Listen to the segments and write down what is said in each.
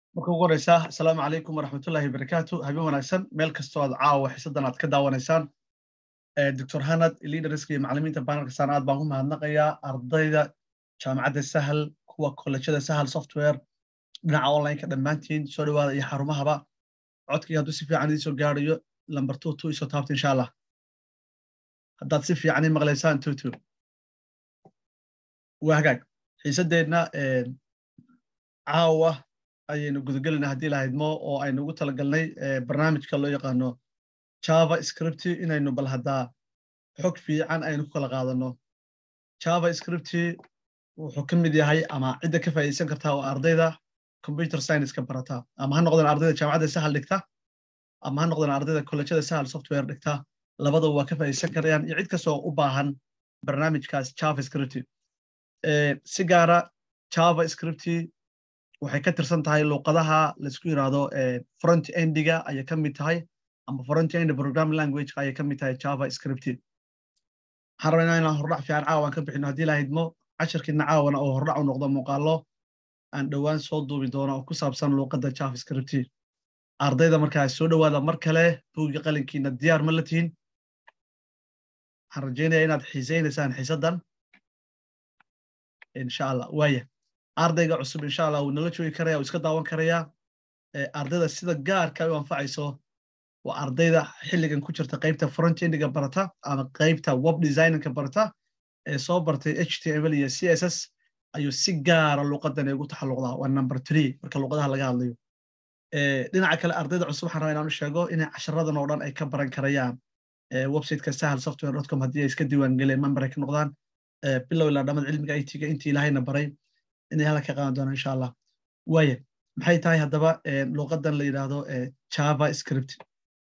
marka ugu horeysa asalaamu calaykum waraxmatullahi wabarakaatu habeen wanaagsan meel kastoo aad caawa xiisadan aad ka daawanaysaan doctor hanad leaderska iyo macalimiinta banalka saan aad baan ku mahadnaqayaa ardayda jaamacadda sahal kuwa kollejada sahal software dhinaca onlineka dhammaantiin soo dhawaada iyo xarumahaba codkii hadduu si fiican idiin soo gaarayo lamber two two isoo taabta insha allah haddaad si fiican ii maqlaysaan two two waa hagaag xiisadeenna caawa ayaynu gudagelina haddii lahaydmo oo aynu ugu talagalnay barnaamijka loo yaqaano java scripty inaynu bal haddaa xog fiican aynu ku kala qaadano java scripty wuxuu ka mid yahay ama cidda ka faa'iidaysan kartaa oo ardayda computer science-ka barata ama ha noqdaan ardayda jaamacadda sahal dhigta ama ha noqdaan ardayda kollejada sahal software dhigta labadaba waa ka faa'iidaysan karayaan iyo cid kastoo u baahan barnaamijkaas java scripty si gaara java scripty waxay ka tirsan tahay luuqadaha laisku yidhaahdo front endiga ayay ka mid tahay ama front end programming language ayay ka mid tahay java scripty waxaan rabaa inaan hordhac fiican caawan ka bixino haddii lahaydmo casharkiina caawana oo hordhac u noqdo muuqaalo aan dhowaan soo duubi doono oo ku saabsan luuqadda java scripty ardayda markaa soo dhowaada mar kale buugga qalinkiina diyaar ma la tihin waxaan rajaynaya inaad xiisaynaysaan xiisaddan insha allah waaya ardayga cusub insha allah wuu nala joogi karaya wuu iska daawan karayaa ardayda sida gaarka ay u anfacayso waa ardayda xilligan ku jirta qaybta frontendiga barata ama qaybta web designinka barata ee soo bartay html iyo css ayuu si gaara luuqadan ugu taxalluqdaa waa number three marka luuqadaha laga hadlayo dhinaca kale ardayda cusub waxaan rabaa inaan u sheego inay casharadan oo dhan ay ka baran karayaan websiteka sahal software dot com haddii ay iska diiwaangeleen member ay ka noqdaan bilow ilaa dhamad cilmiga it-ga intii ilahayna baray inay hala ka qaadan doonaan insha allah waaya maxay tahay haddaba luuqadan la yidhaahdo java script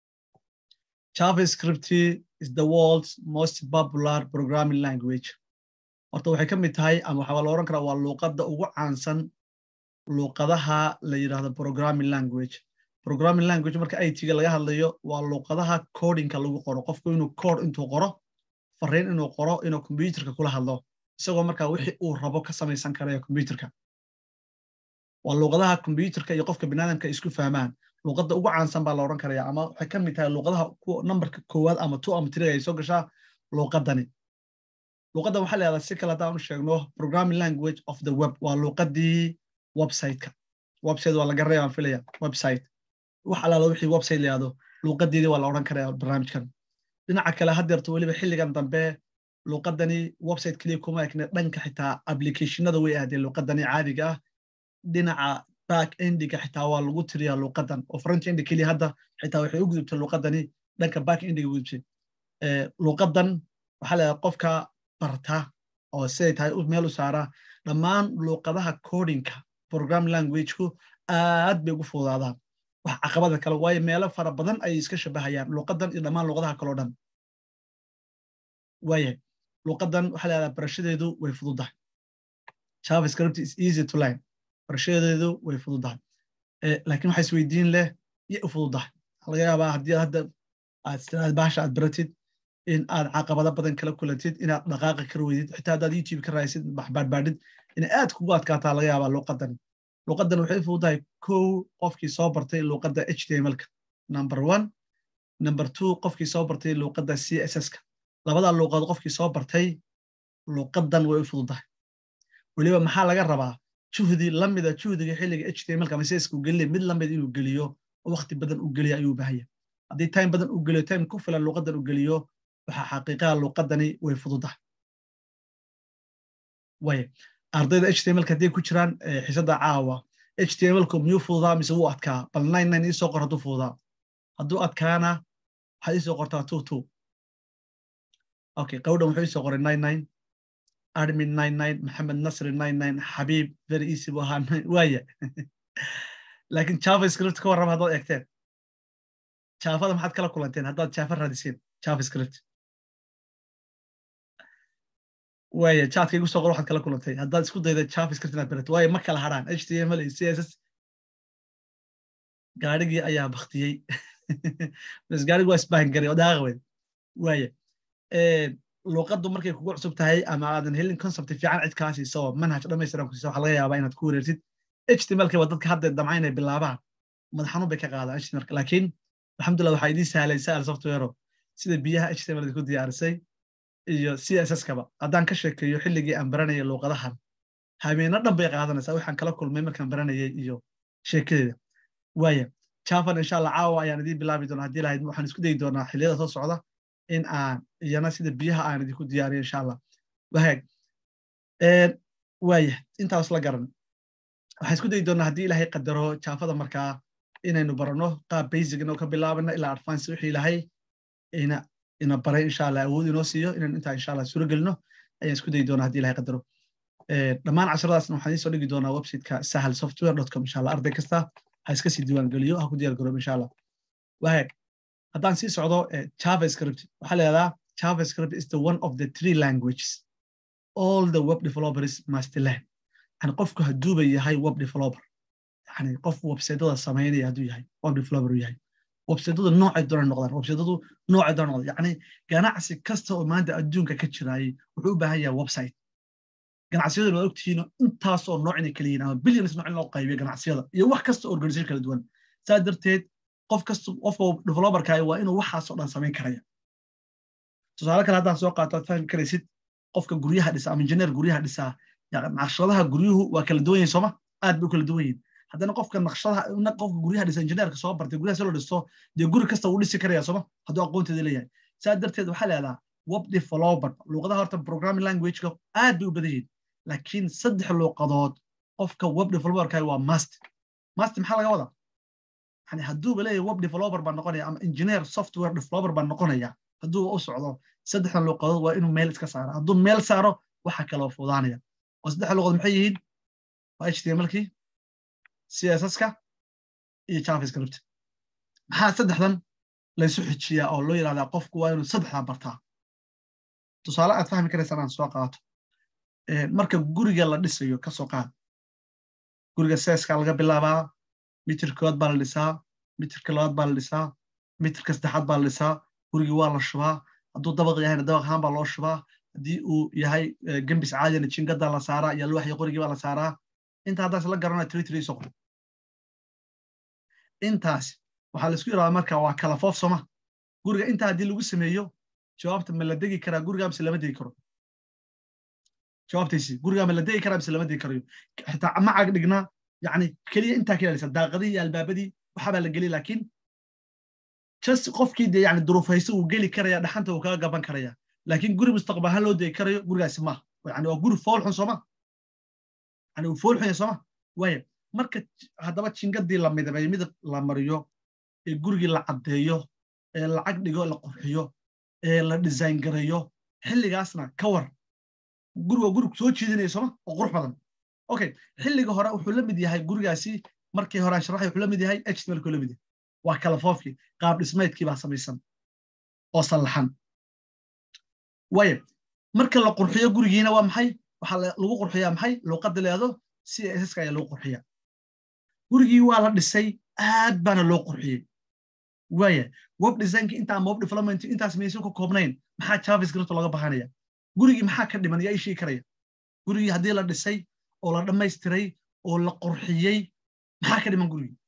java script is the world's most popular programming language horta waxay ka mid tahay ama waxaa la oran karaa waa luuqadda ugu caansan luuqadaha la yidhaahdo programming language programming language marka it-ga laga hadlayo waa luuqadaha codinka lagu qoro qofku inuu code intuu qoro fariin inuu qoro inuu computerka kula hadlo isagoo markaa wixii uu rabo ka samaysan karaya computerka waa luuqadaha computerka iyo qofka binaadamka isku fahmaan luuqadda ugu caansan baa la odhan karaya ama waxay ka mid tahay luuqadaha numberka koowaad ama two ama three ay soo gashaa luuqadani luuqaddan waxaa leedahay si kale haddaan u sheegno programming language of the web waa luuqaddii websiteka website waa laga reebaan filaya website wax alaala wixii website layahdo luuqadeedii waa la odhan karaya barnaamijkan dhinaca kale haddeerto weliba xilligan dambe luuqadani website keliya kuma ekne dhanka xitaa applicationada way ahdeen luuqadani caadiga ah dhinaca back endiga xitaa waa lagu tiriyaa luuqadan oo front endi keliya hadda xitaa waxay u gudubtay luuqadani dhanka back endiga gudubtay luuqadan waxaa leedahay qofka barta oo siday tahay meel u saara dhammaan luuqadaha codinka programming languageku aad bay ugu fududaadaan wax caqabada kale waayo meelo fara badan ayay iska shabahayaan luuqadan iyo dhammaan luuqadaha kaleo dhan waayahay luuqadan waxaa leedahay barashadeedu way fududahay javascript is easy to learn barashadeedu way fududahay laakiin waxaa isweydiin leh iyo u fududahay laga yaabaa haddii hadda aad istiraad bahasha aad baratid in aad caqabado badan kala kulantid inaad dhaqaaqa kar weydid xitaa haddaad youtube ka raaysid baxbaadbaadhid inay aad kugu adkaataa laga yaabaa luuqadan luuqadan waxay u fududahay kow qofkii soo bartay luuqadda htmlka number one number two qofkii soo bartay luuqadda css-ka labadaa luuqadood qofkii soo bartay luuqadan way u fududahay weliba maxaa laga rabaa juhdi lamida juhdiga xilliga htmlka ama css uu gelinay mid lamid inuu geliyo oo waqti badan uu geliyo ayuu baahaya haddii time badan uu geliyo time ku filan luuqadan uu geliyo waxaa xaqiiqaha luuqadani way fududahay way ardayda htmlka hadday ku jiraan xiisadda caawa htmlku miyuu fududaa mise wuu adkaa bal nine nine iisoo qor hadduu fududaa hadduu adkaana waxaad iisoo qortaa two two okay qawdhan wuxuu isoo qoray nine nine admin nine nine maxamed nasri nine nine xabiib very easy buu ahaa waaya laakiin javascript ka warrama haddaad eegteen jaafada maxaad kala kulanteen haddaad jaafa raadiseen javascript waaya jaadka igu soo qor waxaad kala kulantay haddaad isku dayda javascript inaad barato waayo ma kala haraan html iyo css gaarigii ayaa baktiyey bas gaarigi waa isbahan garay oo dhaaqa weyd waaya luuqaddu markay kugu cusub tahay ama aadan helin concept fiican cid kaa siiso manhaj dhamaystiran ku siiso waxa laga yaabaa inaad ku wareertid htmlka waa dadka hadda damca inay bilaabaan madax xanuun bay ka qaadaan htmlka laakiin alxamdulillah waxaa idiin sahlay sal softwareo sida biyaha html ku diyaarisay iyo css-kaba haddaan ka sheekeeyo xilligii aan baranayay luuqadahan habeeno dhan bay qaadanaysaa waxaan kala kulmay markaan baranayay iyo sheekadeeda waaya javan insha allah caawa ayaan idiin bilaabi doonaa haddii lahayd waxaan isku dayi doonaa xilliyada soo socda in aan iyana sida biyaha aan idinku diyaariyo insha allah wahaag waaya intaas la garan waxaan isku dayi doonaa haddii ilaahay qadaro jaafada markaa inaynu barano qaab basic inoo ka bilaabana ilaa advance wixii ilahay ina ina baray insha allah awood inoo siiyo inaynu intaa insha allah suuro gelino ayaan isku dayi doonaa haddii ilahay qadaro dhammaan casharadaasna waxaan idiin soo dhigi doonaa websiteka sahal software dot com insha allah arday kasta ha iska sii diiwaan geliyo ha ku diyaar garoob insha allah wahaag haddaan sii socdo javascript waxaa la yidhahdaa javascript is the one of the three languages all the web developers must learn yani qofku hadduuba yahay web developer yani qof websaytada samaynaya hadduu yahay web developer uu yahay websaytadu noocay doona noqdaan websaytadu noocay doona noqdaan yani ganacsi kasta oo maanta adduunka ka jiraayay wuxuu u baahan yahay website ganacsiyadu waa ogtihiino intaasoo nooc inay kala yihiin ama billions nooc in loo qaybiyo ganacsiyada iyo wax kasta organisation kala duwan saa darteed qof kasta qofka developerka waa inuu waxaasoo dhan samayn karaya tusaale kale haddaan soo qaato aad fahmi karaysid qofka guryaha dhisa ama injineer guryaha dhisaa naqshadaha guryuhu waa kala duwan yihin sooma aad bay u kala duwan yihin haddana qofka naqshadaha qofka guryaha dhisa injineerka soo bartay guryaha si loo dhisto dee guri kasta wuu dhisi karaya sooma hadduu aqoonteeda leeyahay saa darteed waxaa leedaha web developer luuqadaha horta programming languageka aad bay u badan yihin laakiin saddex luuqadood qofka web developerka waa mast mast maxaa laga wadaa yani hadduuba leeyahay web developer baa noqonaya ama engineer software developer baa noqonaya hadduuba u socdo saddexdan luuqadood waa inuu meel iska saaro hadduu meel saaro waxa kaloo fudaanaya oo saddexda luuqadood maxay yihiin waa htmlkii css-ka iyo javascript maxaa saddexdan laysu xijiyaa oo loo yidhahdaa qofku waa inuu saddexdaa bartaa tusaale aad fahmi karaysaan aan soo qaato marka guriga la dhisayo ka soo qaad guriga seeska laga bilaabaa mitir koowaad baa la dhisaa mitirka labaad baa la dhisaa mitirka saddexaad baa la dhisaa gurigii waa la shubaa hadduu dabaq yahayna dabaq ahaan baa loo shubaa haddii uu yahay gembis caadina jingadaa la saaraa iyo alwaaxyo qorigii baa la saaraa inta haddaas la garanaya tiri tiri soqo intaas waxaa laisku yidhahdaa marka waa kala foof sooma guriga intaa haddii lagu sameeyo jawaabta ma la degi karaa gurigaa mise lama degi karo jawaabtaysi gurigaa ma la degi karaa mise lama degi karayo xitaa macag dhignaa yani keliya intaa ka ilaalisa daaqadii iyo albaabadii waxabaa la geliya laakiin just qofkii dee yani duruufayso uu geli karaya dhaxanta uu kaga gaban karaya laakiin guri mustaqbal ahaan loo degi karayo gurigaasi maaha yani waa guri foolxun sooma yani uu foolxun yahay sooma waaya marka haddaba jingadii la midabeeyo midab la mariyo ee gurigii la caddeeyo ee lacag dhigo la qurxiyo ee la design gareeyo xilligaasna ka war guri waa guri soo jiidanaya sooma oo qurux badan okay xilliga hore wuxuu la mid yahay gurigaasi markii hore aan sharaxay wuxuu la mid yahay htmlku la mid yahay waa kala foofkii qaab dhismeedkii baa samaysan oo sallaxan waaya marka la qurxiyo gurigiina waa maxay waxaa lagu qurxiyaa maxay luuqadda leedo css-ka ayaa lagu qurxiya gurigii waa la dhisay aad baana loo qurxiyey waaya web designki inta ama web development intaas maysan ka koobnayn maxaa javascript looga bahanaya gurigii maxaa ka dhiman yaa ii sheegi karaya gurigii haddii la dhisay oo la dhammaystiray oo la qurxiyey maxaa ka dhiman gurigii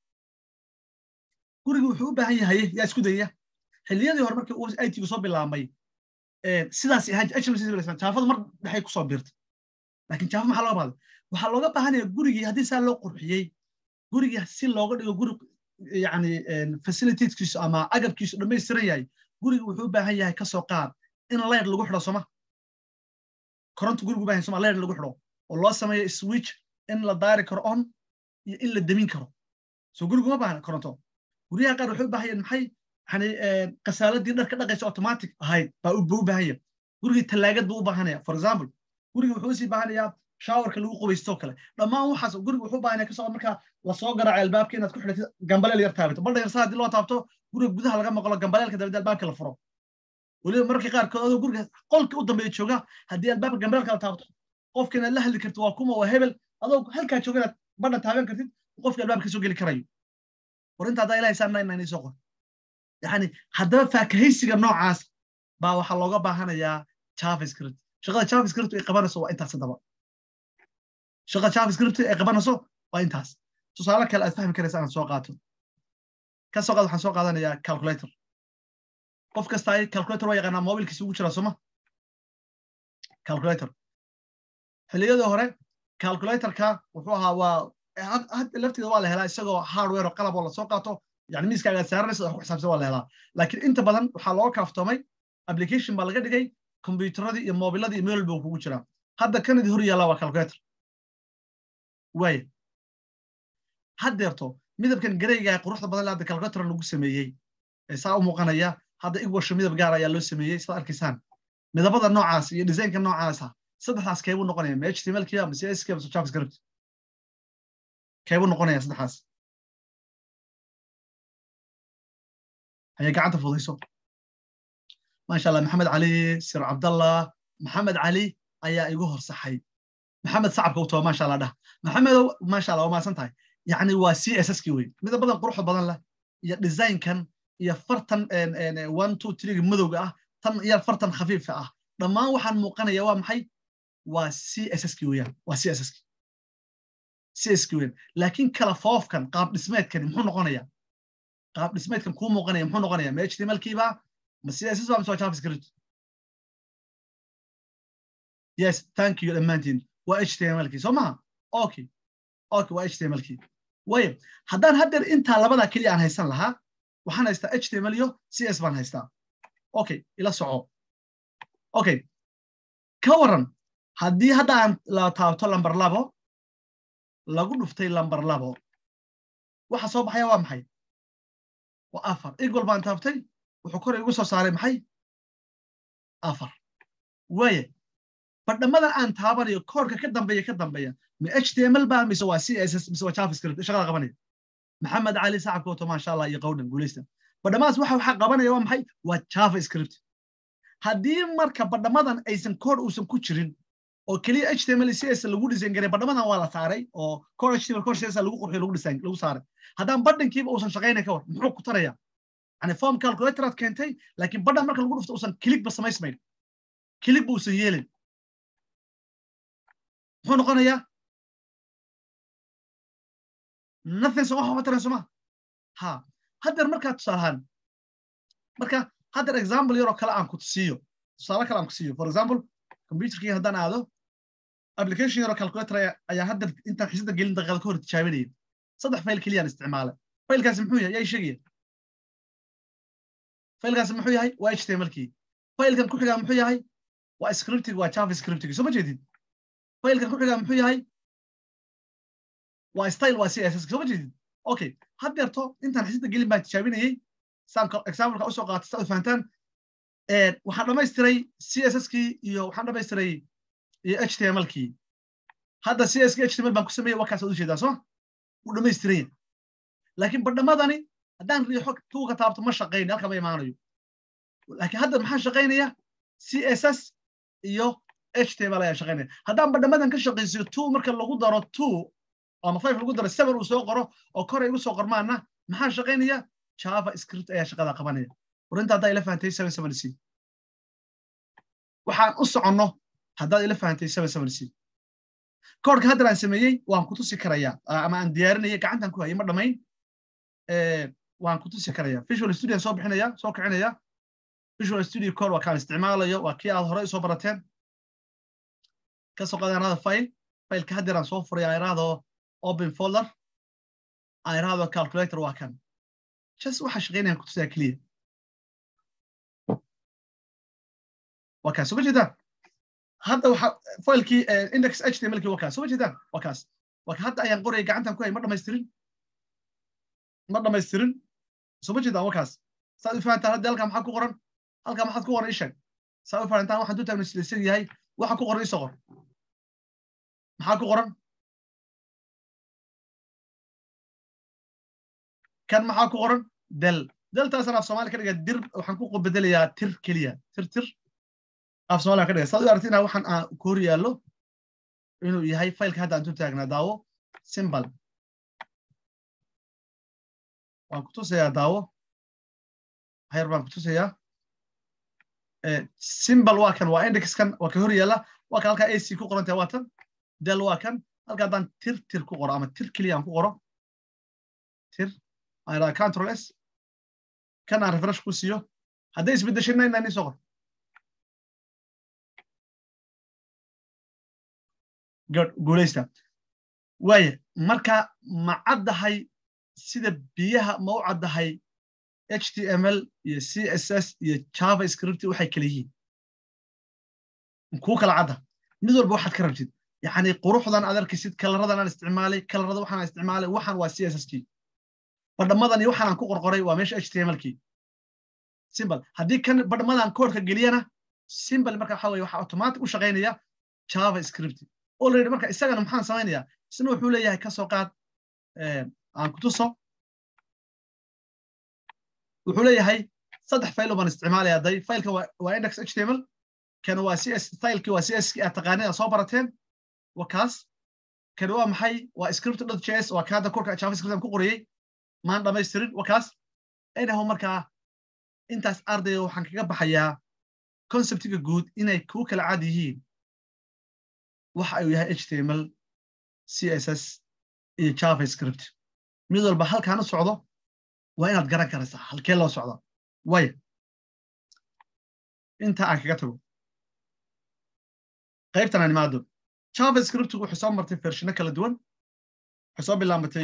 gurigii wuxuu u baahan yahay yaa isku dayaya xilliyadii hore markii itgu soo bilaabmay sidaas ahaan jaafadu mar dhexay kusoo biirtay laakiin jaafa maxaa looga baahday waxaa looga baahanaya gurigii haddii saa loo qurxiyey gurigii si looga dhigo guri yani facilitieskiisu ama agabkiisu dhammaystiran yahay gurigi wuxuu u baahan yahay kasoo qaad in leer lagu xidho soma koronta gurigu bahan soma leer lagu xidho oo loo sameeyo switch in la daari karo on iyo in la demin karo so guriguma baahna koronto guryaha qaar waxay u baahan yahin maxay yani kasaaladii dharka dhaqaysa automatic ahayd baa u baahan yahay gurigii tallaagad buu u baahanaya for example guriga wuxuu usii baahanayaa shawarka lagu qubaysto kale dhammaan waxaas guriga wuxuu baahanaya kasoo markaa lasoo garaaco albaabka inaad ku xidhatid gambaleel yar taabato baldha yarsa haddii loo taabto guriga gudaha laga maqlo gambaleelka dabadda albaabka la furo weliba mararka qaarkood adoo guriga qolka u dambeeya jooga haddii albaabka gambaleelka la taabto qofka inaad la hadli kartid waa kuma waa hebel adoo halkaa jooga inaad badha taaban kartid qofka albaabka kasoo geli karayo war inta haddaa ilahay saa nine soo qor yani haddaba faakahaysiga noocaas baa waxaa looga baahanayaa javascript shaqada javascript ay qabanayso waa intaas haddaba shaqada javascript ay qabanayso waa intaas tusaale kale aad fahmi karaysa aan soo qaato ka soo qaad waxaan soo qaadanayaa calculator qof kasta ay calculator waa yaqaanaa mobilkiisa ugu jira soma calculator xilliyadii hore calculatorka wuxuu ahaa waa hadda lafteeda waa la helaa isagoo hardware oo qalab oo lasoo qaato yani miiskaaga saaranaysa wax ku xisaabsan waa la helaa laakiin inta badan waxaa looga kaaftoomay application baa laga dhigay kombyuteradii iyo mobiladii iyo meel buu kugu jiraa hadda kanadii hor yaallaa waa calculator waaya haddeerto midabkan gareyga quruxda badan le hadda calculator lagu sameeyey ee saa u muuqanaya hadda igwasho midab gaar ayaa loo sameeyey sidaad arkaysaan midabada noocaas iyo designka noocaasa saddexdaas keebuu noqonaya ma html kiba ma cs kiba ma javascript keebuu noqonaya saddexdaas hayay gacanta fudayso maasha allah maxamed cali sir cabdallah maxamed cali ayaa igu horsaxay maxamed sacabka u taba maasha allah dhah maxamedow maasha allah waa maasan tahay yacni waa c s s kii wey midabadan quruxda badan leh iyo designkan iyo fartan one two three madowga ah tan iyo fartan khafiifka ah dhammaan waxaan muuqanaya waa maxay waa c s s kii weeyaan waa c s s kii c s kii weeyaan laakiin kala foofkan qaab dhismeedkani muxuu noqonayaa qaab dhismeedkan kuu muuqanaya muxuu noqonayaa ma html kiiba ma c s s ba mise waa javascript yes thank you dhammaantiin waa html kii soo maha okay okay waa html kii wayo haddaan haddeer intaa labadaa keliya aan haysan lahaa waxaan haystaa html iyo c s baan haystaa okay ila soco okay ka waran haddii hadda aan la taabto lamber labo lagu dhuftay lamber labo waxa soo baxaya waa maxay waa afar equal baan taabtay wuxuu kor igu soo saaray maxay afar waaye badhamadan aan taabanayo koorka ka dambeeya ka dambeeya ma html ba mise waa c s s mise waa javascript shaqada qabanaya maxamed cali sacabka wato maasha allah iyo qowdhan guulaysta badhamadaas waxa waxa qabanaya waa maxay waa javascript haddii marka badhamadan aysan koor uusan ku jirin oo keliya html c s lagu design garay badhamadan waa la saaray oo koor html koor c s lagu qurxiyo lagu design lagu saaray haddaan badhankiiba uusan shaqaynayn ka war muxuu ku taraya yani form calculator aad keentay laakiin badhan marka lagu dhufto uusan kiligba samaysmayn kiligba uusan yeelin muxuu noqonayaa nothing soo waxba taran soma ha haddeer markaa tusaalahaan marka haddeer example yaroo kale aan ku tusiiyo tusaale kale aan ku siiyo for example computerkii haddaan aado application yaroo calculator ayaa haddeer intaan xiisada gelin daqiiqada ka hor tijaabinaya saddex fayl keliyaan isticmaalay faylkaasi muxuu yahay yaa sheegaya faylkaasi muxuu yahay waa html kii faylkan ku xigaa muxuu yahay waa scriptig waa javascriptig soo ma jeedid faylkan ku xigaa muxuu yahay waa style waa c s s soo ma jeedid okay haddeerto intaan xisida gelin baan tijaabinayey saan exampleka usoo qaatay saad u fahantaan waxaan dhamaystiray c s s kii iyo waxaan dhamaystiray iyo h t m l kii hadda c s k h t m l baan ku sameeyey waa kaas ad u jeedaa soo wuu dhamaystiranya laakiin badhamadani haddaan riixo tuuga taabto ma shaqaynayo halka ma imaanayo laakiin hadda maxaa shaqaynaya c s s iyo html ayaa shaqaynaya haddaan badhamadan ka shaqaysiyo two marka lagu daro two ama five lagu daro seven uu soo qoro oo kore igu soo qormaana maxaa shaqaynaya java script ayaa shaqada qabanaya warinta haddaa ila fahantay seven seven c waxaan u soconno haddaad ila fahantay seven seven c koorka haddan aan sameeyey waan ku tusi karayaa ama aan diyaarinaya gacantan ku hayay ma dhamayn waan ku tusi karaya visual studio soo bixinaya soo kicinaya visual studio core waa kaan isticmaalayo waa kii aad hore soo barateen ka soo qaada iraahdo file fileka haddeer aan soo furay aan iraahdo open folder aan iraahdo calculator waa kan just waxa shaqeynayaan ku tusiyaa keliya waa kaas soo ma jeedaan hadda waxa filekii index html kii waa kaas soo ma jeedaan waa kaas waa ka hadda ayaan qoraya gacantan ku hay ma dhamaystirin ma dhamaystirin soo ma jeedaan waa kaas saad u fahantaan hadda halkaa maxaa ku qoran halkaa maxaad ku qoran isheg saad u fahantaan waxaan duntaan islaysan yahay waxa ku qoran isoo qor maxaa ku qoran kan maxaa ku qoran del deltaasaan af soomaaliya ka dhiga dir waxaan ku bedelayaa tir keliya tir tir af soomaaliya ka dhiga saad u aragtina waxaan aan ku hor yaallo inuu yahay faylka hadda aan tu taagnaa daawo simbal waan ku tusayaa daawo hayar baan ku tusayaa simbal waa kan waa indexkan waa ka hor yaalla waa kan halkaa ac ku qorantahay waa tan del waa kan halka haddaan tir tir ku qoro ama tir keliya aan ku qoro tir aan idhaha control s kan aan refresh ku siiyo hadday isbeddeshay nine nine soo qor good guulaysta waaye marka ma caddahay sida biyaha ma u caddahay html iyo css iyo javascript waxay kala yihiin kuu kala cadda mid walba waxaad ka rabtid yani quruxdan aad arkaysid kalaradan aan isticmaalay kalarada waxaan isticmaalay waxaan waa css kii badhamadan iyo waxaan aan ku qorqoray waa meesha html kii simple haddii kan badhamadan koodhka geliyana simple marka waxa weye waxa automatic u shaqaynaya javascript already marka isagana maxaan samaynayaa isna wuxuu leeyahay ka soo qaad aan ku tuso wuxuu leeyahay saddex faylo baan isticmaalaya hadday faylka waa index html kan waa cs stylekii waa cs aad taqaaneen aad soo barateen waa kaas kan waa maxay waa script dot js waa kaada korka javascript aan ku qoriyey maan dhamaystirin waa kaas anyhow markaa intaas ardayga waxaan kaga baxayaa conceptiga guud inay kuu kala cad yihiin waxa uu yahay html css iyo javascript mid walba halkaan u socdo waa inaad garan karaysaa halkee loo socda waya inta aan kaga tago qaybtan aan imaado javascriptigu waxay soo martay vershino kala duwan waxay soo bilaabatay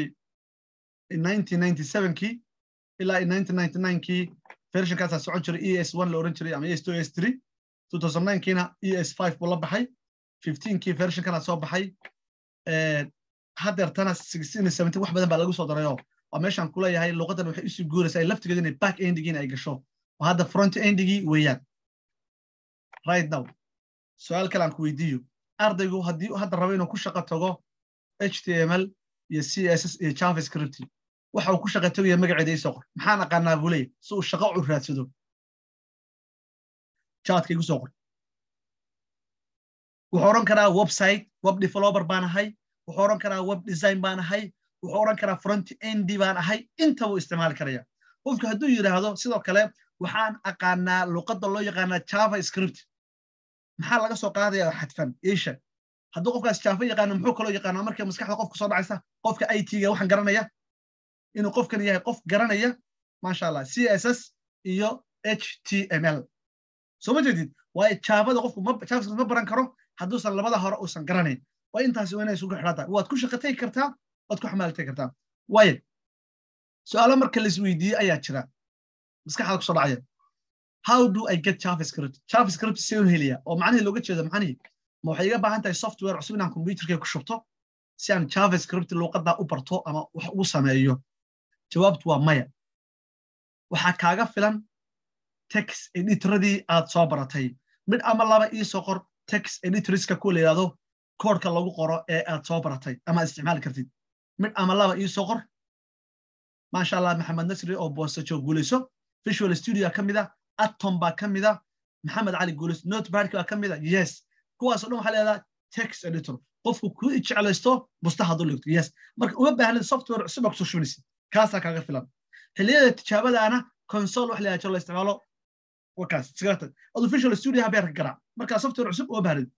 kii ilaa kii versionkaasaa socon jiray es la oran jiray ama es es kiina es buu la baxay kii versionkana soo baxay hadeertana wax badan baa lagu soo darayoo waa meeshaan kuleeyahay luqadan waxay usii guuraysaa laftigeeda inay back endigiina ay gasho oo hadda front endigii weeyaan right now su-aal kale aan ku weydiiyo ardaygu haddii hadda rabo inuu ku shaqo tago html iyo css iyo javascript waxa uu ku shaqo tagaya magaceeda isoo qor maxaan aqaanaa buu leeyahy si uu shaqo u raadsado jaadka igu soo qor wuxuu odhan karaa website web developer baan ahay wuxuu odhan karaa web design baan ahay wuxuu odhan karaa front endi baan ahay inta buu isticmaali karaya qofku hadduu yidhaahdo sidoo kale waxaan aqaanaa luqadda loo yaqaanaa javascript maxaa laga soo qaadaya xadfan isha hadduu qofkaas java yaqaano muxuu kaloo yaqaanaa markay maskaxda qofka soo dhacaysa qofka it-ga waxaan garanaya inuu qofkan yahay qof garanaya maasha allah css iyo html soo ma jeedid waayo javada qofku javascript ma baran karo hadduusan labada hore uusan garanayn waa intaasi waa inay isugu xidhan tahay waad ku shaqatay kartaa waad ku xamaaltay kartaa waayo su-aalo marka la isweydiiyey ayaa jira maskaxda kusoo dhacaya how do i get javascript javascript see u heliya oo macnihii looga jeedo macnihii ma waxay iga baahan tahay software cusub inaan computerkay ku shubto si aan javascript luuqaddaa u barto ama wax ugu sameeyo jawaabtu waa maya waxaa kaaga filan text editoradii aad soo baratay mid ama laba iisoo qor text editorska kuwa la yidhahdo koodhka lagu qoro ee aad soo baratay ama aad isticmaali kartid mid ama laba iisoo qor maasha allah maxamed nasri oo boosajo guulayso visual studio ka mida atom baa ka mida maxamed cali guulayso notebadk baa ka mida yes kuwaasoo dhan waxaa leedaha text editor qofku ku jeclaysto busta hadduu ligto yes marka uma baahnid software cusub baa kusoo shubinaysid kaasaa kaaga filan xilliyada tijaabadaana console wax la la isticmaalo wakaas sigarta adu visual studio habeerka garaac markaa software cusub uma baahnid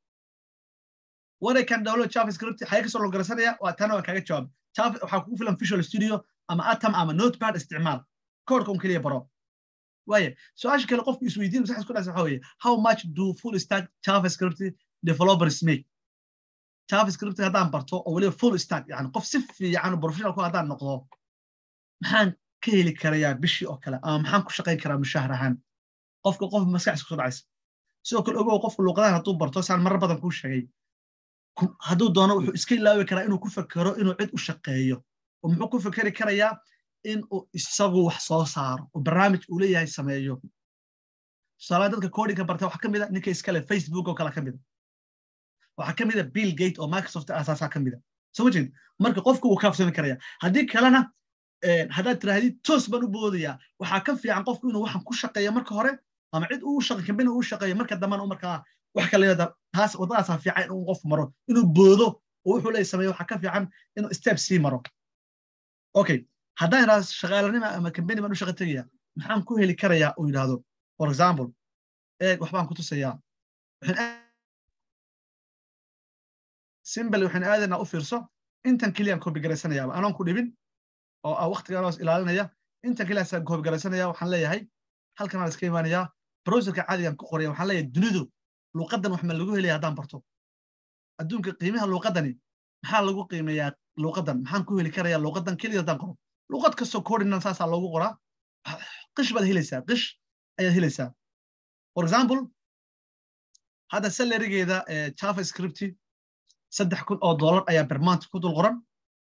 waray kan download javascript xaga kasoo logarasanaya waa tana waa kaaga jawaab waxaa kugu filan visual studio ama atom ama notepad isticmaal koodhka un keliya baro waaye su-aasha kale qofku isweydiin masaxis ku dhasa waxa weeye how much do full stack javascript developers make javascript haddaan barto oo weliba full stack yani qof si fiican oo professional ku haddaan noqdo maxaan ka heli karayaa bishii oo kale ama maxaan ku shaqayn karaa mushahar ahaan qofka qof maskaxis kusoo dhacaysa sidoo kale ogow qofku luuqadahan hadduu barto saan marar badan kuu sheegay hadduu doono wuxuu iska ilaawi karaa inuu ku fekero inuu cid u shaqeeyo oo muxuu ku fekeri karayaa in uu isagu wax soo saaro oo barnaamij uu leeyahay sameeyo tusaalaha dadka codinka barta waxaa ka mid a ninka iskale facebook oo kale ka mid a waxaa ka mid a bill gate oo microsoft asaasaa ka mid a soo ma jeed marka qofku wuu kaafsami karaya haddii kalena haddaad tirahdid toos baan u boodayaa waxaa ka fiican qofku inuu waxan ku shaqeeyo marka hore ama cid uu shaqo kambani uu shaqeeyo marka dambana markaa wax kale leeda taas waddadaasaa fiican inuu qofku maro inuu boodo oo wuxuu leeyahay sameeyo waxaa ka fiican inuu step sii maro okay haddaan idhahdo shaqaalanima ama kambani baan u shaqa tegaya maxaan ku heli karayaa uu yidhaahdo for example eeg waxbaan ku tusayaa simbal waxaan aadaynaa u fiirso intan keliyaan koobi garaysanayaaba anoon ku dhibin oo ah waqtigaanoos ilaalinaya intan keliyaasaan koobi garaysanaya waxaan leeyahay halkan aan iska imaanayaa browserka caadigan ku qoraya waxaan leeyahay dunidu luuqaddan wax ma lagu helaya haddaan barto adduunka qiimaha luuqaddani maxaa lagu qiimeeyaa luuqaddan maxaan ku heli karayaa luuqaddan keliya haddaan qoro luuqad kastoo koodhinan saasaa loogu qoraa qish baad helaysaa qish ayaad helaysaa for example hadda salarigeeda java scripti saddex kun oo dollar ayaa bermant ku dul qoran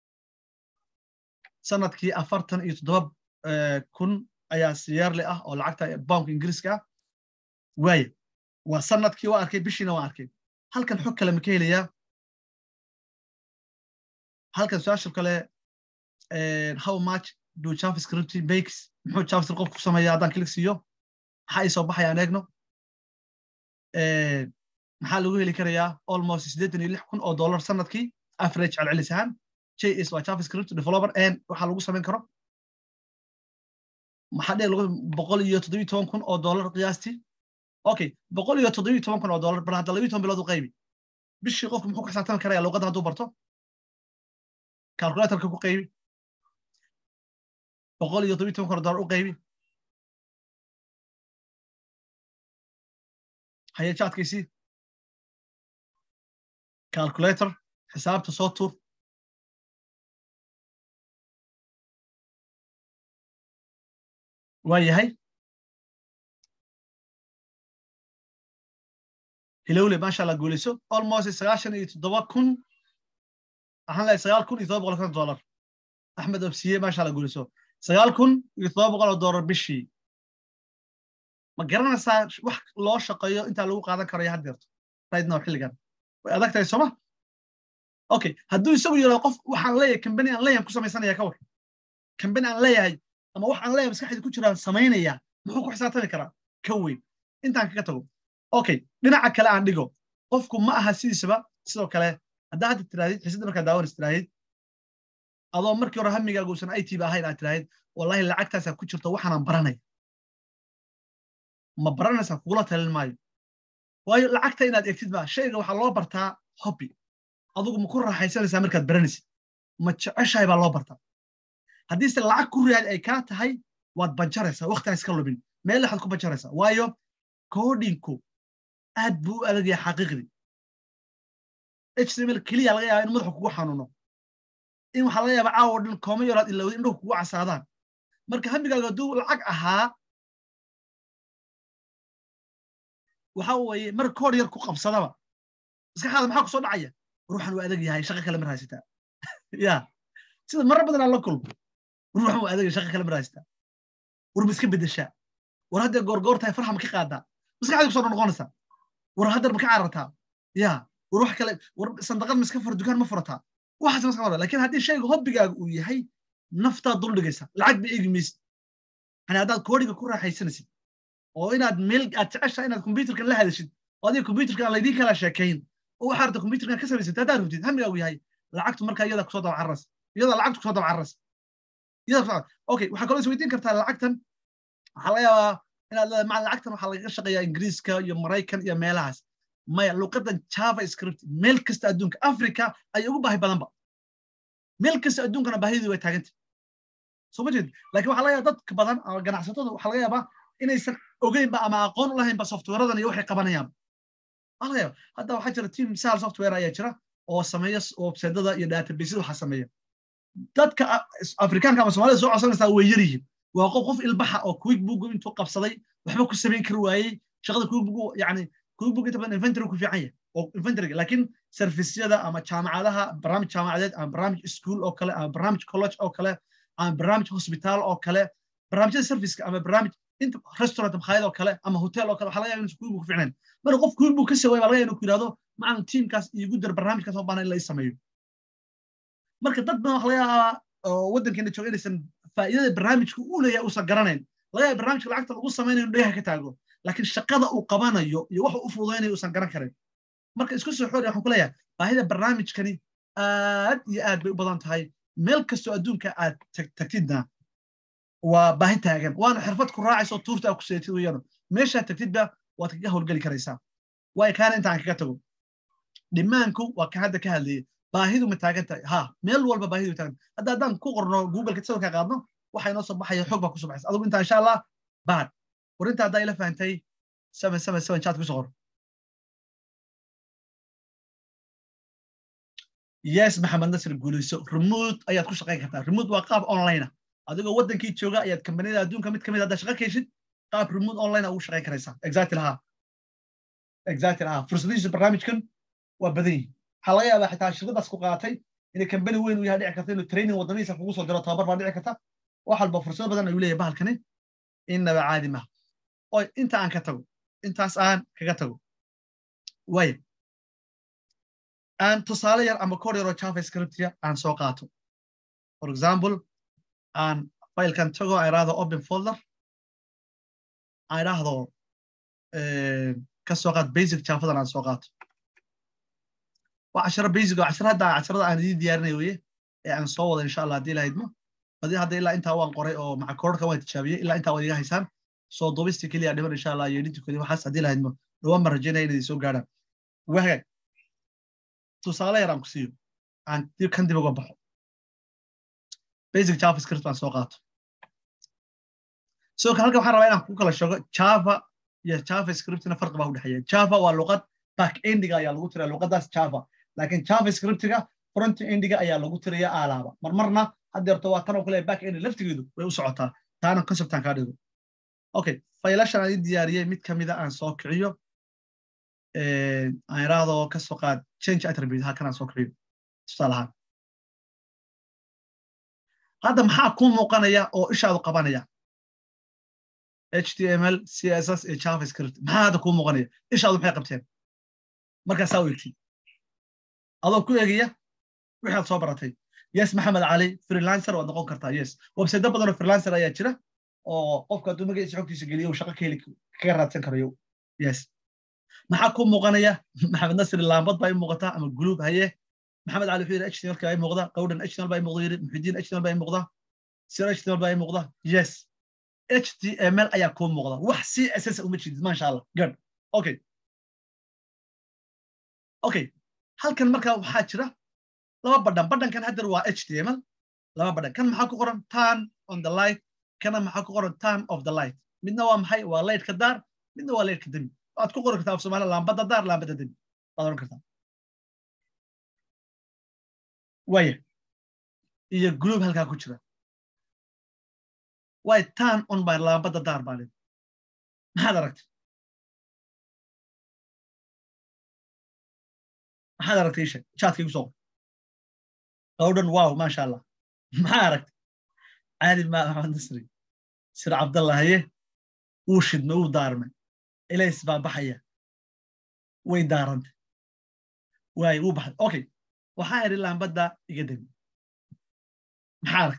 sanadkii afartan iyo toddoba kun ayaa siyaarle ah oo lacagta boundka ingiriiska ah waaye waa sanadkii waa arkay bishiina waa arkay halkan xog kale ma ka helayaa halkan su-aasha kale how much do javascript makes muxuu javascript qofku sameeya haddaan klik siiyo maxaa ii soo baxaya aan eegno maxaa lagu heli karayaa almost siddeetan iyo lix kun oo dollar sanadkii average celcelis ahaan js waa javascript developer and waxaa lagu samayn karo maxaa dhee boqol iyo toddobiyo toban kun oo dollar qiyaastii okay boqol iyo toddobiyo toban kun oo dollar bal hadda labiyo toban bilood u qaybi bishii qofku muxuu ku xisaabtami karaya luuqaddan hadduu barto calculatorka ku qaybi boqol iyo toddobiyo toban kun oo dollar u qaybi haye jaadkiisii calculator xisaabta soo tuur waa yahay hilowle maasha allah guulayso almost sagaashan iyo toddoba kun waxaan leeyahay sagaal kun iyo toddoba boqol konton dollar axmed obsiye maasha allah guulayso sagaal kun iyo toddoba boqol oo dollar bishii ma garanaysaa wax loo shaqeeyo intaa lagu qaadan karayo haddeerto right now xilligan way adag tahay sooma okay hadduu isagu yidhahdo qof waxaan leeyahay kambani aan leeyahay ku samaysanaya ka war kambani aan leeyahay ama wax aan leeyahay maskaxdii ku jiraan samaynaya muxuu ku xisaabtami karaa ka weyn intaan kaga tago okay dhinaca kale aan dhigo qofku ma aha sidiisaba sidoo kale haddaa hadda tirahdid xiisadda markaa daawanas tirahdid adoo markii hore hamigaaga uusan it ba ahayn aad tirahdid wallahi lacagtaasaa ku jirto waxaanaan baranaya ma baranaysaa kugula talin maayo waayo lacagta inaad egtid ba shayga waxaa loo bartaa hobby adugu ma ku raaxaysanaysaa markaad baranaysid ma jeceshahay baa loo bartaa haddiise lacag ku riyaad ay kaa tahay waad banjaraysaa waktigaa iska lumin meel waxaad ku banjaraysaa waayo koodhinku aad buu u adag yahay xaqiiqdii html keliya laga yaaba in madaxu kugu xanuuno in waxaa laga yaaba caawo dhan kooma yaraad ilowda indhuhu kugu casaadaan marka hamigaaga hadduu lacag ahaa waxa weeye mar koor yar ku qabsadaba maskaxaada maxaa kusoo dhacaya ruuxan waa adag yahay shaqo kale mar haysataa ya sida marar badan aan la kulmo ruuxan waa adag yahay shaqo kale mar haysataa war ma iska beddeshaa war haddee goorgoor tahay farxa ma ka qaadaa maskaxda kusoo noqonaysaa war haddar ma ka carartaa ya war wax kale war sandaqad ma iska fura dukaan ma furataa waxaas maska fura lakin haddii shayga hobbigaaga uu yahay naftaad dul dhigaysa lacag ba eegi maysid yani haddaad koodhiga ku raaxaysanaysid oo inaad meel aad jeceshaa inaad kombyuterkan la hadashid oo adiga kombyuterkan aan laydin kala sheekayn oo waxaa rabta kombyuterkan ka samaysad haddaad rabtid hamigaagu yahay lacagtu markaa iyada kusoo daba carras iyada lacagtu kusoo daba carras iyada okay waxaa kaloo is weydiin kartaa lacagtan waxaa laga yaabaa inaad leedahay maca lacagtan waxaa lagaga shaqeeyaa ingiriiska iyo maraykan iyo meelahaas maya luqadan java script meel kasta adduunka africa ayay ugu baahi badanba meel kasta adduunkana baahidii way taaganta soo ma jeed lakin waxaa laga yaaba dadka badan ama ganacsatada waxaa laga yaabaa inaysan ogeynba ama aqoon u lahaynba softwareadan iyo waxay qabanayaan waa laga yaaba hadda waxaa jira team sal software ayaa jira oo sameeya websaydada iyo databaseada waxaa sameeya dadka afrikaanka ama somalida soo codsanaysaa way yar yihiin waa qof qof ilbaxa oo quick book intuu qabsaday waxba ku samayn kari waayey shaqada quick book yani quick book inta badan inventory ku fiican yahay oo inventoryga laakiin servisyada ama jaamacadaha barnaamij jaamacadeed ama barnaamij school oo kale ama barnaamij college oo kale ama barnaamij hospital oo kale barnaamijyada serviceka ama barnaamij inta restaurant makhaayad oo kale ama hotel oo kale waxaa laga yaaba inuu quick book ku fiicnayn marka qof quick book ka saway baa laga yaaba inuu ku yidhahdo macan teamkaas iigu dar barnaamijkaas oo baahan in la ii sameeyo marka dad badan waxa laga yaabaa oo waddankeena jooga inaysan faa'iidada barnaamijka uu leeyahay uusan garanayn laga yaaba barnaamijka lacagta lagu samaynayo dhagaha ka taago laakiin shaqada uu qabanayo iyo waxa u fududaynayo uusan garan karin marka isku soo xoori waxaan ku leeyahay baahida barnaamijkani aad iyo aad bay u badan tahay meel kastoo adduunka aad tagtidna waa baahi taagan waana xirfad ku raacayso tuurta aad ku seetid weeyaan meeshaad tagtidba waad kaga howlgeli karaysaa waayo kaana intaan kaga tago dhimaanku waa kan hadda ka hadlayay baahidu ma taagan tahay ha meel walba baahidu taagan hadda haddaan ku qorno googleka sawirka qaadno waxa inoo soo baxaya xog baa kusoo baxaysa adigu intaa insha allah baad warinta haddaa ila fahantay seven seven seven chat kusoo qor yes maxamed nasir guulayso remote ayaad ku shaqayn kartaa remote waa qaab online adigoo waddankii jooga ayaad kambaniyada adduunka mid kamid haddaa shaqo keshid qaab remote online ugu shaqayn karaysaa exactly ha exactly ha fursadihiisa barnaamijkan waa badan yihin waxaa laga yaabaa xitaa shirkadaas ku qaatay inay kambani weyn u yahay dhici karta inuu training waddamihiisa kugu soo diro tababar baa dhici karta wax walba fursado badan ayuu leeyahay bahalkani innaba caadi maha oy inta aan ka tago intaas aan kaga tago waaya aan tusaale yar ama kor yaroo javascriptia aan soo qaato for example aan filekan tago aan idhaahdo open folder aan idhaahdo ka soo qaat basic javadan aan soo qaato waa casharo basic oo casharo hadda casharada aan idiin diyaarinay weye ee aan soo wada insha allah haddii lahaydmo badi hadda ilaa intaa waan qoray oo maca koorka waan tijaabiyey ilaa intaa waad iga haysaan soo duubistii keliya dhiman insha allah iyo edintikodi waxaas haddii lahaydmo dhawaan baan rajaynaya inay soo gaadhaan wahagaag tusaale yar aan ku siiyo aan kan dib uga baxo basic javascript aan soo qaato sidoo kale halkan waxaan rabaa inaan ku kala sheego java iyo javascriptina farqi baa u dhexeeya java waa luqad back endiga ayaa lagu tiraya luqadaas java laakiin javascriptiga front endiga ayaa lagu tiraya aalaaba marmarna haddeerto waa tan oo kale back end laftigeedu way u socotaa taana conceptan kaa dhigo okay faylashan aan ii diyaariyey mid kamida aan soo kiciyo aan iraahdo ka soo qaad change attribute halkan aan soo kiciyo tusaale ahaan hadda maxaa kuu muuqanaya oo ishaadu qabanaya html css iyo javascript maxaa hadda kuu muuqanaya ishaadu maxay qabteen markaasaa u egtid adoo ku egaya wixaad soo baratay yes maxamed cali freelancer waad noqon kartaa yes website badan oo freelancer ayaa jira oo qofka hadduu magaciisa xogtiisa geliyo uu shaqo ka heli kaga raadsan karayo yes maxaa kuu muuqanaya maxamed nasir laambad baa i muuqataa ama guluub haye maxamed cali wuxuu yidhi html baa i muuqda qawdhan html baa i muuqda yidhi muxidiin html baa i muuqda sir html baa i muuqda yes html ayaa kuu muuqda wax css uma jeedid maasha allah good okay okay halkan markaa waxaa jira laba badhan badhankan haddeer waa html laba badhan kan maxaa ku qoran turn on the light kana maxaa ku qoran turn of the light midna waa maxay waa lightka daar midna waa lightka demi waad ku qori kartaa af soomaaliya laambadda daar laambadda demi waad oran kartaa waya iyo group halkaa ku jira way turn on by laambadda daar baa lid maxaad aragtay maxaad aragtay isha chatka igu soo qor qawdhan wow maasha allah maxaa aragtay caali ma maxamed nasri sir cabdallah haye wuu shidmay wuu daarmay ilays baa baxaya way daarantay waay wuu baxay okay waxaa idhi laambadda iga demi maxaa aragtay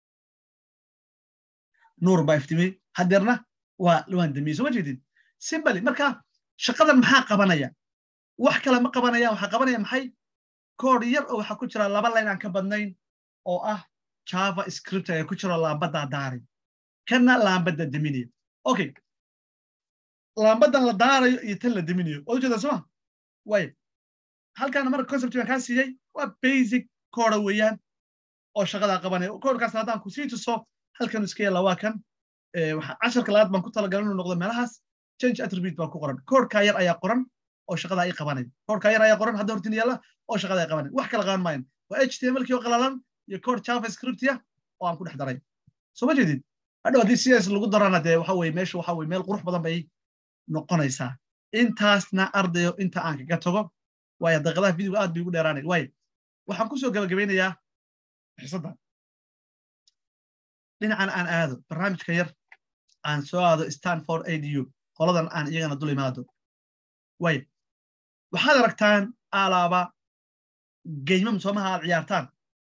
nuur baa iftimey haddeerna waa waan demiyey soo ma jeedid simbali marka shaqadan maxaa qabanaya wax kale ma qabanaya waxaa qabanaya maxay kood yar oo waxaa ku jira laba layn aan ka badnayn oo ah java script ayaa ku jiro laambaddaa daaray kana laambadda deminaya okay laambadan la daarayo iyo tan la deminayo waad ujeedaa soma way halkaana marka concept baan kaa siiyey waa basic kooda weeyaan oo shaqadaa qabanaya koodkaas haddaan ku sii tuso halkan iska yalla waa kan casharka labaad baan ku talagalay inuu noqdo meelahaas change attribute baa ku qoran koodkaa yar ayaa qoran oo shaqadaa ii qabanaya koodkaa yar ayaa qoran hadda hortin yaalla oo shaqadaa ii qabanaya wax kala qaban maayan waa htmlkii oo qalalan iyo kood javascriptia oo aan ku dhex daray soo ma jeedid hadhow haddii cs lagu darana dee waxa weye meesha waxa weye meel qurux badan bay noqonaysaa intaasna ardayo inta aan kaga tago waayo daqiiqadaha videoga aad bay ugu dheeraanay waayo waxaan kusoo gabagabeynayaa xisadda dhinacan aan aado barnaamijka yar aan soo aado stanford adu qoladan aan iyagana dul imaado waayo waxaad aragtaan alaaba geymam soomaha aad ciyaartaan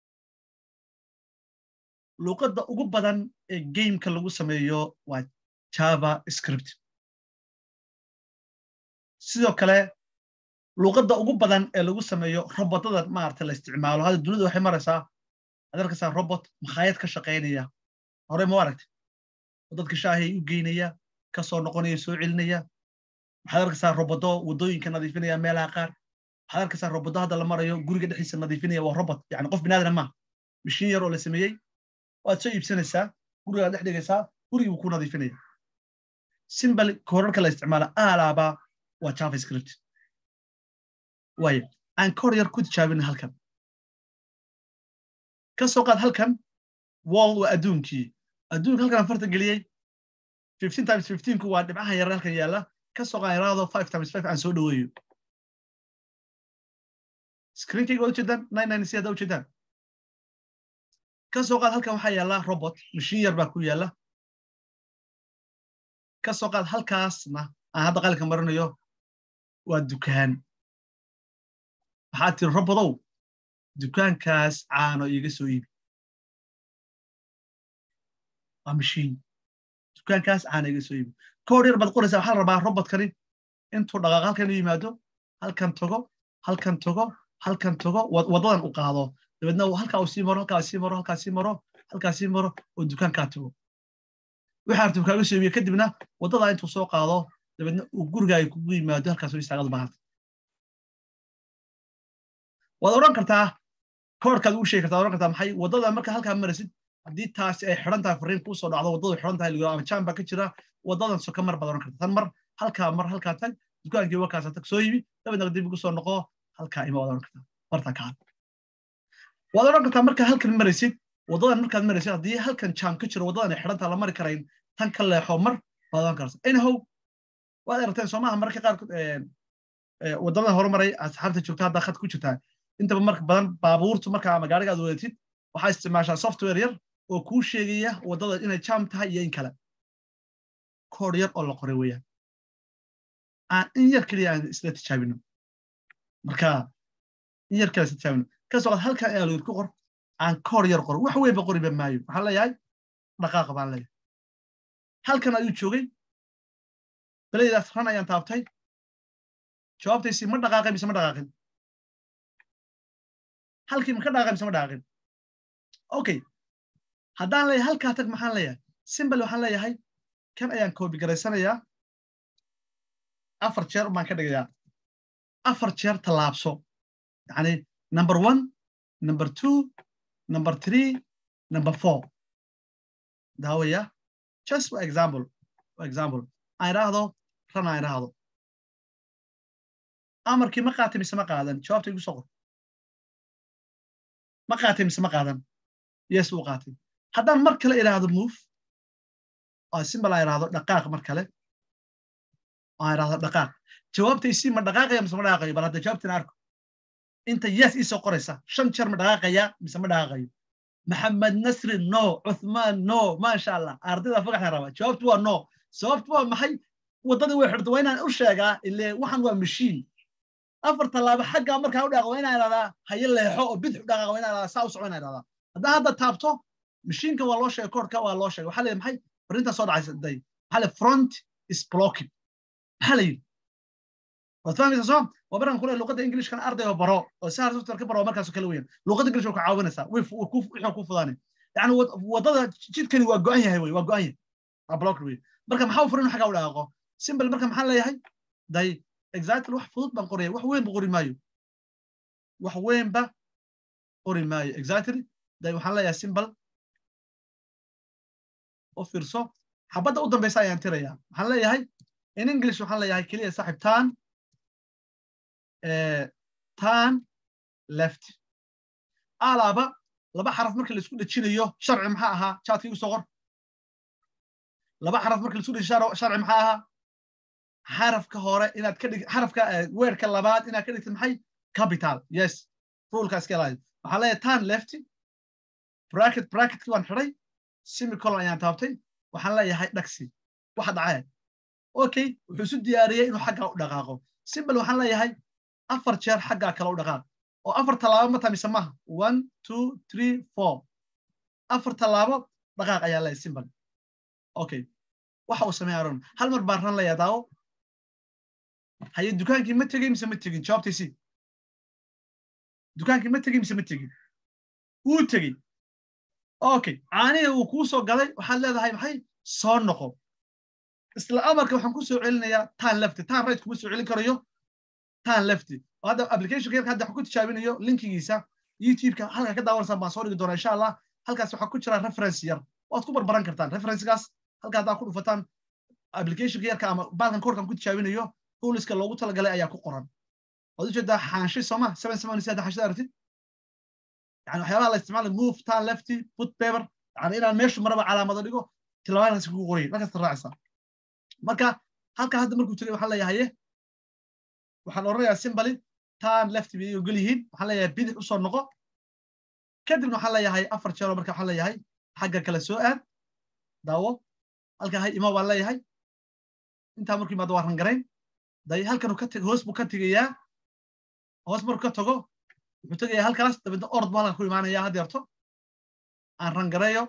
luuqadda ugu badan ee gameka lagu sameeyo waa java script sidoo kale luuqadda ugu badan ee lagu sameeyo robotada maarata la isticmaalo hadda dunida waxay maraysaa ad arkaysaa robot makhaayad ka shaqaynaya hore ma aragtay oo dadka shaahay u geynaya kasoo noqonaya soo celinaya waxaad arkaysaa robodo waddooyinka nadiifinaya meelaha qaar waxaad arkaysaa robotda hadda la marayo guriga dhexdiisa nadiifinaya waa robot yani qof binaadana maaha mishiin yar oo la sameeyey waad soo iibsanaysaa gurigaad dhex dhigaysaa gurigii buu ku nadiifinaya simbal koorarka la isticmaala aalaaba waa javascript waayo aan koor yar ku tijaabina halkan ka soo qaad halkan wall waa adduunkii adduunka halkan aan farta geliyey fifteen times fifteenku waa dhibcahan yar halkan yaalla ka soo qaad yaraado five times five aan soo dhoweeyo screenkayga waad ujeedaan nine nine si hadda ujeedaan ka soo qaad halkan waxaa yaalla robot mashiin yar baa ku yaalla ka soo qaad halkaasna aan hadda qalinka marinayo waa dukaan waxaad tiri robodow dukaankaas caano iiga soo iibi waa mashiin dukaankaas caano iiga soo iibi koor yar baad qoraysaa waxaa la rabaa robotkani intuu dhaqaaq halkan u yimaado halkan tago halkan tago halkan tago waddadan u qaado dabeedna halkaa uu sii maro halkaa sii maro halkaa sii maro halkaa sii maro oo dukaankaa tago waxaa artuu kaaga soo iibiya kadibna waddadaa intuu soo qaado dabeedna uu gurigaaga kugu yimaado halkaas istaagad baahanta waad odhan kartaa koorkaad ugu sheegi kartaa odhan kartaa maxay waddada marka halkaa marasid haddii taasi ay xidhan tahay fariin kuu soo dhacdo waddadu xidhan tahay ligo ama jaan baa ka jira waddadan soka mar baad odhan kartaa tan mar halkaa mar halkaa tag dukaankii wakaasa tag soo yibi dabeedna dib ugu soo noqo halkaa ima waad odhan kartaa bartaa kaa waad odhan kartaa markaa halkan maraysid waddadan markaad maraysid haddii halkan jaam ka jiro waddadan ay xidhan tahay la mari karayn tan ka leexo mar baad odhan kartaa anyhow waad aragteen soomaha mararka qaarkood waddamadan horumaray asxaabta joogta haddaa khad ku jirtaa intaba marka badan baabuurtu marka ama gaariga aad wadatid waxaa isticmaashaa software yar oo kuu sheegaya waddada inay jam tahay iyo in kale koor yar oo la qoray weeyaan aan in yar keliya aan isla tijaabino marka in yar kale isla tijaabino kasoo qaad halkan ayaa lagu qor aan koor yar qoro wax weynba qoriba maayo waxaan leeyahay dhaqaaqa baan leeyahay halkan ayuu joogay belaydaas ran ayaan taabtay jawaabtaysi ma dhaqaaqay mise ma dhaqaaqin halkii ma ka dhaqaaqay mise ma dhaqaaqin okay haddaan leeyahay halkaa tag maxaan leeyahay simbal waxaan leeyahay kan ayaan koobi garaysanayaa afar jeer baan ka dhigayaa afar jeer tallaabso yani number one number two number three number four daawaya just for example for example aan idhaahdo ran aan idhaahdo amarkii ma qaatay mise ma qaadan jawaabta igu soo qor ma qaatay mise ma qaadan yes wuu qaatay haddaan mar kale idhaahdo move oo simbal aan idhaahdo dhaqaaq mar kale aan idhaahdo dhaqaaq jawaabtaysi ma dhaqaaqaya mise ma dhaqaaqayo bal hadda jawaabtina arko inta yes ii soo qoraysa shan jeer ma dhaqaaqaya mise ma dhaqaaqayo maxamed nasri no cuthmaan no maasha allah ardayda fagaxna raba jawaabtu waa no sababtu waa maxay waddadii way xirta waa inaan u sheegaa ile waxan waa mashiin afar tallaabo xaggaa markaa u dhaaqo waa inaan idhahdaa haye leexo oo bidix u dhaqaaqo waa inaan idhahdaa saa u soco inaan idhahdaa haddaa hadda taabto mashiinka waa loo sheegay koorka waa loo sheegay waxaa leeyahay maxay fariintaa soo dhacaysa day waxaa leeyahay front is blocking maxaa la yidhi waad fahmaysaa soo waa baran kule luqadda englishkan ardayga baro oo si harsoftware ka baro markaasoo kale weeyaan luqadda english waa ku caawinaysaa wixii ku fudaanay yani waddada jidkani waa go'an yahay wey waa go'an yahay waa blocker wey marka maxaa u furin xaggaa u dhaqaaqo simbal marka maxaan leeyahay day exactly wax fudud baan qoraya wax weyn ba qori maayo wax weynba qori maayo exactly day waxaan leeyahay simbal u fiirso xabadda u dambaysa ayaan tirayaa waxaan leeyahay in english waxaan leeyahay keliya saaxib tan tan left alaaba laba xaraf marka laisku dhejinayo sharci maxaa ahaa jaadka igu soo qor laba xaraf marka laisku dhejiyo sharci maxaa ahaa xarafka hore inaad ka dhig xarafka weerka labaad inaad ka dhigtid maxay capital yes ruleka iska ilaali waxaan leeyahay tan left bracket bracketkii waan xidhay semicolon ayaan taabtay waxaan leeyahay dhagsi waxa dhacaya okay wuxuu isu diyaariyey inuu xaggaa u dhaqaaqo simbal waxaan leeyahay afar jeer xaggaa kale u dhaqaaq oo afar tallaabo ma tamise maha one two three four afar tallaabo dhaqaaq ayaa leeyahay simbal okay waxa uu sameeya aron hal mar baan ran leeyaa daawo haye dukaankii ma tegey mise ma tegin jawaabtaysi dukaankii ma tegey mise ma tegin wuu tegey okay caaniga uu kuu soo galay waxaad leedahay maxay soo noqo isla amarka waxaan ku soo celinayaa tan lefty tan right kuma soo celin karayo tan lefty hadda applicationka yarka hadda waxaan ku tijaabinayo linkigiisa youtube-ka halka ka daawanaysaan baan soo dhigi doonaa insha allah halkaas waxaa ku jira reference yar waad ku barbaran kartaan referencekaas halka haddaa ku dhufataan applicationka yarka ama baalkan koorkan ku tijaabinayo tooliska loogu talagalay ayaa ku qoran waad ujeedaa xaanshay sooma seven seven saddex xaashada aragtid yani waxyaabaha la isticmaala move tan lefty put paper yani inaan meeshu maraba calaamado dhigo tilmaamahaas kugu qorayin markaas raacaysaa marka halka hadda markuu jiray waxaan leeyahay waxaan oranayaa simbali tan lefty bay ogol yihiin waxaan leeyahay bidix usoo noqo kadibna waxaan leeyahay afar jeero marka waxaan leeyahay xagga kale soo aad daawo halka hay ima baan leeyahay intaa markuu imaado waa rangarayn day halkanu ka hoos buu ka tegayaa hoos markuu ka tago wuxuu tegayaa halkaas dabeedna orod buu halkan ku imaanaya haddeerto aan rangareeyo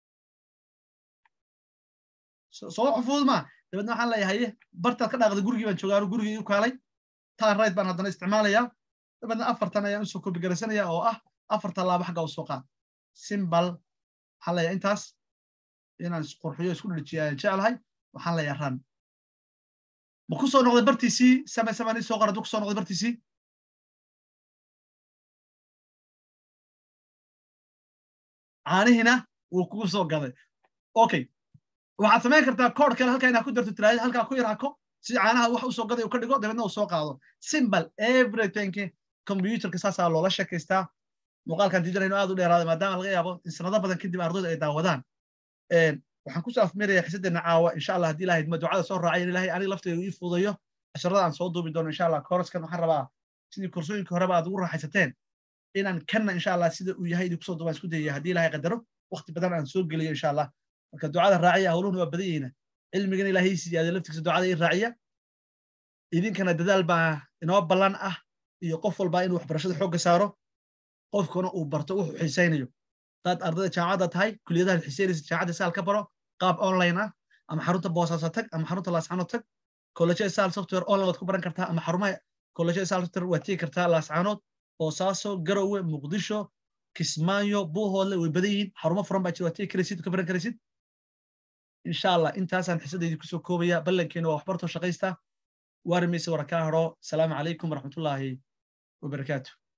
soo xufud ma dabeedna waxaan leeyahay bartaad ka dhaaqday gurigii baan joogaa gurigii u kaalay tan right baan haddana isticmaalayaa dabeedna afartan ayaan usoo kobigaraysanaya oo ah afar tallaabo xagga usoo qaad simbal waxaan leeyahay intaas inaan isqurxiyo isku dhirjiya ayaan jeclahay waxaan leeyahay ran ma ku soo noqday bartiisii same samani soo qora hadduu ku soo noqday bartiisii caanihiina wuu kugu soo gaday okay waxaad samayn kartaa kood kale halkaa inaad ku darto tiraahid halkaa ku yarhako si caanaha wax usoo gaday uu ka dhigo dabeedna uu soo qaado simbal everything computerka saasaa loola sheekaystaa muuqaalkan diidanayno aad u dheeraaday maadaama laga yaabo in sanado badan kadib ardaydu ay daawadaan waxaan kusoo afmiraya xisadeena caawa insha allah haddii ilahayd ma ducada soo raacay in ilahay aniga lafteedu ii fuudayo casharada aan soo duubi doono insha allah koraskan waxaan rabaa sidii korsooyinka horeba aad ugu raaxaysateen inaan kanna insha allah sida uu yahay idinku soo duubaan isku dayaya haddii ilahay qadaro waqti badan aan soo geliyo insha allah marka ducada raaciya howluhuna waa badan yihiina cilmigan ilaahay siyaada laftiisa ducada ii raaciya idinkana dadaal baa inoo ballan ah iyo qof walba inuu waxbarashada xoogga saaro qofkuna uu barto wuxuu xiisaynayo hadaad ardayda jaamacadda tahay kuliyadaha xiisaynaysa jaamacadda saal ka baro qaab online ah ama xarunta boosaaso tag ama xarunta laascano tag collejada saal software online waad ku baran kartaa ama xarumaha collejada saal software waad tegi kartaa laascanood boosaaso garowe muqdisho kismaayo buuhoodle way badan yihiin xarumo furan baa jira waad tegi karaysid ka baran karaysid insha allah intaasaan xisadaydi kusoo koobaya ballankeena waa waxbartoo shaqaysta waarimaysa warakaa haro asalaamu calaykum waraxmatullaahi wabarakaatu